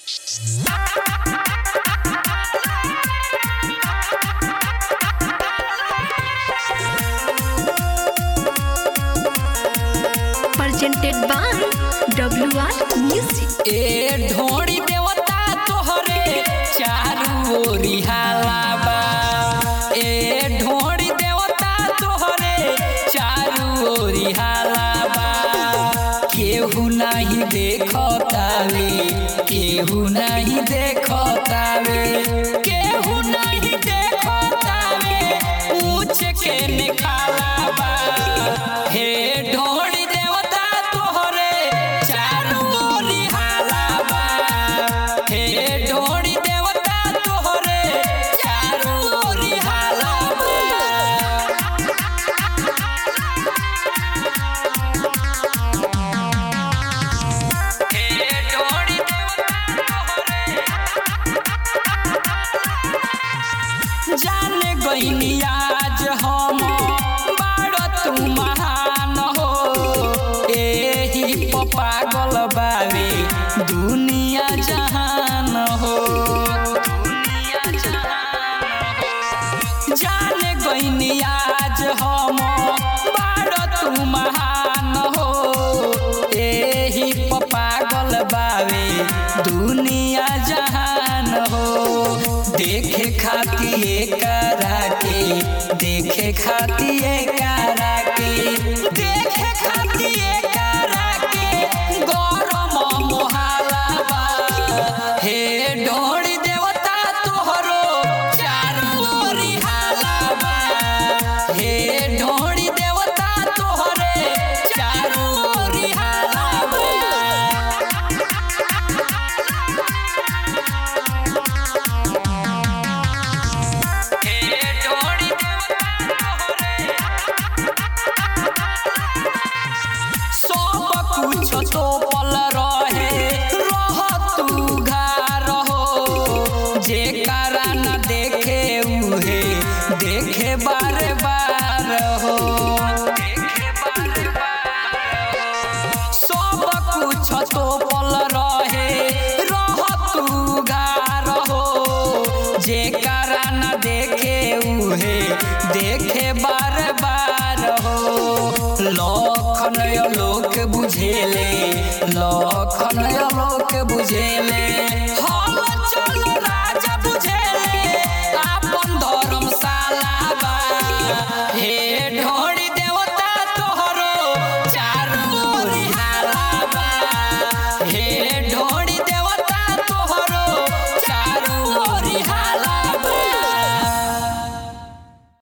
presented by WR Music. ए ढोड़ी देवता तोहरे चारू ओरी हाला बा ए ढोड़ी देवता तोहरे चारू ओरी हाला बा केहू नहीं देखतावे केहू नहीं देखतावे केहू नहीं देखतावे पूछ के निकाला बा हे ढोड़ी देवता तोहरे चारू ओरी हाला बा हे ढोड़ी देवता तोहरे चारू ओरी हाला बा हे ढोड़ी देवता तोहरे जाने गईनी आज हम बाड़ तू महान हो एही प पागल बावे दुनिया जहान हो दुनिया जहान हो। जाने गईनी आज हम बाड़ तू महान हो एही प पागल बावे दुनिया जहान हो देखे खातिर करा के देखे खातिर करा के देखे खातिर करा के गरम मोहाला बा हे ढोड़ी देवता तोहरो चारू ओरी हाला बा हे ढोड़ी देवता तोहरे चारू ओरी हाला बा हे ढोड़ी देवता तोहरे सब कुछ तो पल रहे रह तू घर हो जे कारा न देखे उहे देखे बार बार हो देखे बार बार सब कुछ तो पल रहे रह तू घर हो जे कारा न देखे उहे देखे बार बार हो लखन लोक बुझेले लखन लोक बुझेले हल चल राजा बुझे